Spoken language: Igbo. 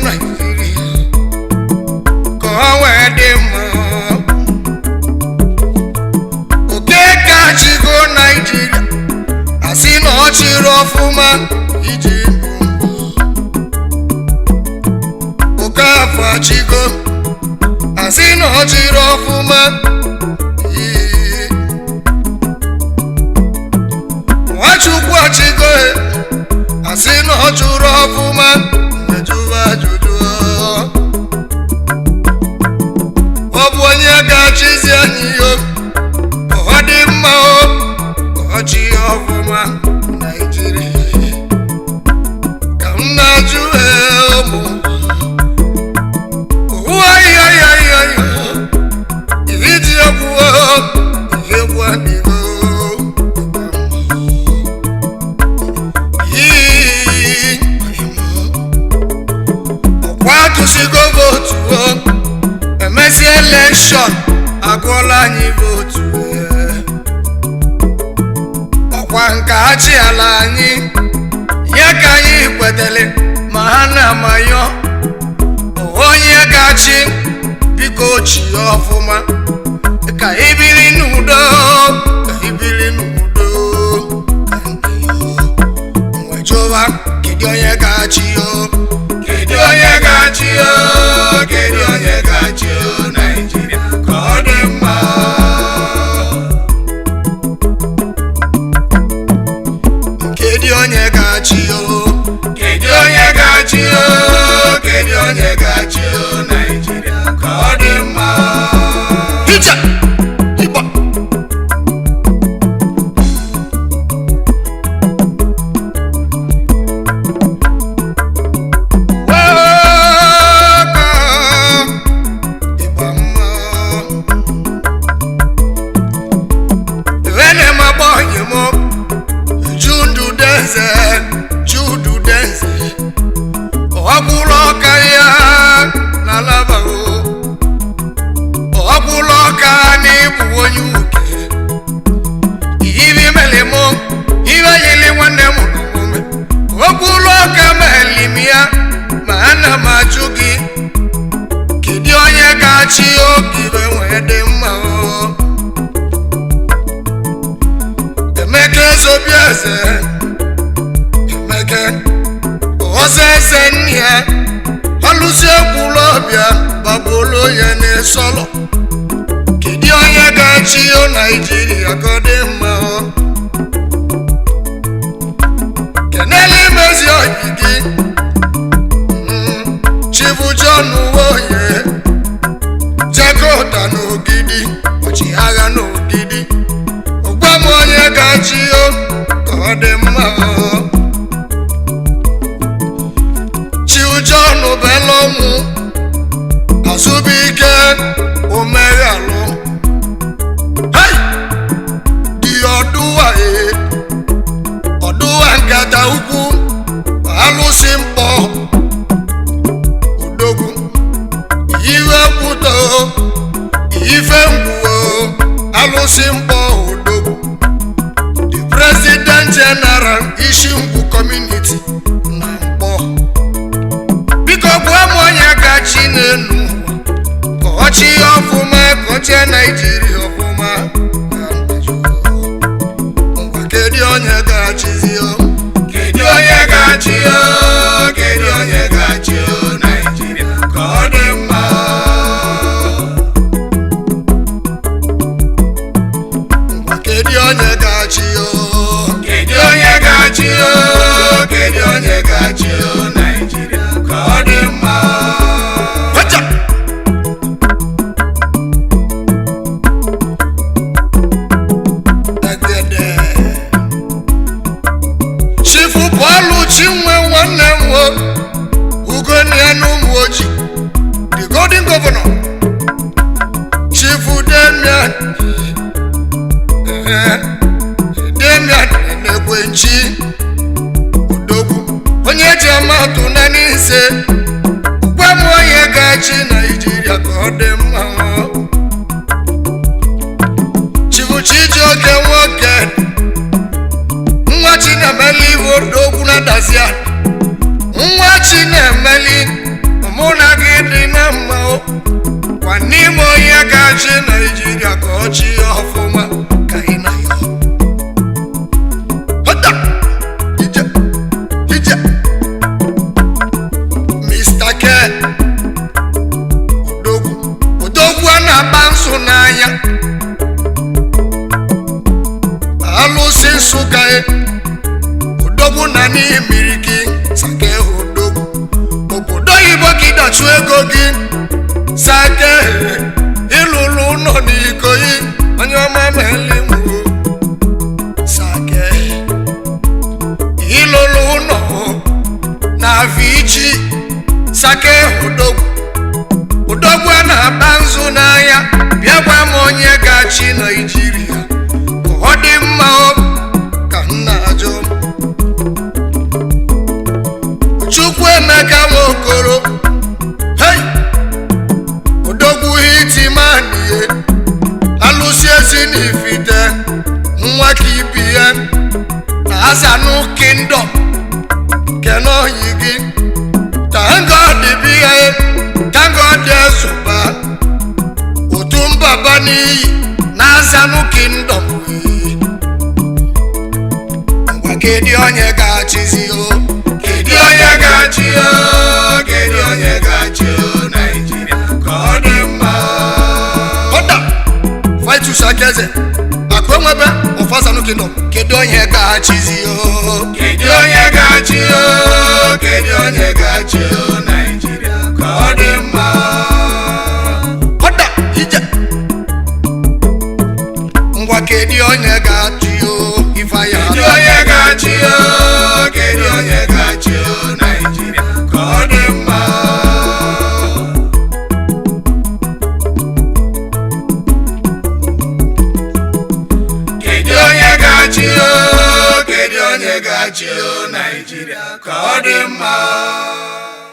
naijiria ka ọ wee dị mma okeke achịgo naijiria asị na ọ chịrị ọfụma iji mbụ okafọ achịgo asị na ọ chịrị ọfụma Ee. nwachukwu achịgo asị na ọ chụrụ ọfụma mejụwa ajụjụ ọ bụ onye ga-achịzi anyị yo ka ọ dị mma o ka ọ chị ọfụma naijiria ka m na-ajụ ee, ụmụ ụwayoyoyoyo iji egwu egwu adịgo ọkwa atụsigo vootu o emesi elekshọn agụọla anyị vootu ee. ọkwa nke achị ala anyị ya ka anyị kwetele ma ha na-amayọ onye ga-achị biko chie ọfụma ka ibiri n'udo ka ibiri n'udo ka ndị yo nwejụwa kedu onye ga-achị yo kedu onye ga-achị yo kedu onye ga-achị yo naijiria ka ọ dị mma kedu onye ga-achị yo kedu onye ga-achị yo kedu onye ga-achị yo naijiria ka ọ dị mma Ije! Ịgba! ọkwụlụ ọka ya na labago ọkwụlụ ọka na ịbụ onye uke ibi melimo ibe yili nwanne m n'omume okwụlụ ọka melim ya ma ana m ajụ gị kedu onye ga-achị oge ibe wee dị mma o? emeka ezobi eze emeka ọzọ eze nne ya ọlụsi ekwulu ọbịa gbagbulu ya n'ịsọlọ kedu onye ga-achị o naijiria ka ọ dị mma o? kenele imezi oyi gị Mm, chibu john woye jakota n'ogidi ọchịagha n'ogidi gwa m onye ga-achị o ka ọ dị mma o. chiujon belọmụ azụbike omeghalụ Hai! dị ọdụwa e ọdụwa nkata ukwu alụsị mkpọ odogwu iwe kwuto ife mgbuo alụsị mkpọ odogwu the president general isi ngwu community na mkpọ biko gwa m onye gachi n'elu ụwa ka ọ chịa ọfụma ka ọ chịa naijiria ọfụma ngwa kedu onye ga-achịzi o kedu onye ga-achị o kedu onye ga-achị o naijiria ka ọ dị mma ngwa kedu onye ga-achị o kedu onye ga-achị o kedu onye ga-achị o naijiria ka ọ dị mma Hoja! Egede. chifu pọlụ chinwe nwanne m o ugonna n'ụmụ oji the golden governor chifu demian eh, demian na-ekwenchi odogwu onye ji amatụ na n'ise gwa m onye ga-achị naijiria ka ọ dị mma chifu chijioke nwoke nwa chinemeli iwe odogwu na dazia nwa chinemeli kwa n'ime onye ga-achị naijiria ka ọ chị ọfụma ka ị na ya Hota! Ije! Ije! Mr. K odogwu odogwu a na-agba nsụ n'anya alụsị nsụka e odogwu na n'ihi mmiri gị sake odogwu obodo oyibo gị dọchụ ego gị sake ịlụlụ ụlọ n'ikoyi onye ọma melinwo sake ịlụlụ ụlọ na vichi sake odogwu odogwu a na-akpa nzu n'anya bịa gwa m onye ga-achị naijiria ka ọ dị mma o ka m na-ajụ chukwu emeka nwokoro hei odogwu hitimanie alụsi ezi n'ifite nwa ka ibi ya na azanụ kingdom kenoyi gị tangod bịa tangod esoba otu mbaba n'iyi na azanụ kingdom wee ngwa kedu onye ga-achịzi o kedu onye ga-achị o kedu onye ga-achị o naijiria ka ọ dị mma ọda vitus akeze akụ enwebe ọfasanu kingdom kedu onye ga-achịzi o kedu onye ga-achị o kedu onye ga-achị o naijiria ka ọ dị mma ọda ije ngwa kedu onye ga-achị o ifeanya kedu onye ga-achị o kedu onye ga-achị o naijiria ka ọ dị mma kedu onye ga-achị o kedu onye ga-achị o naijiria ka ọ dị mma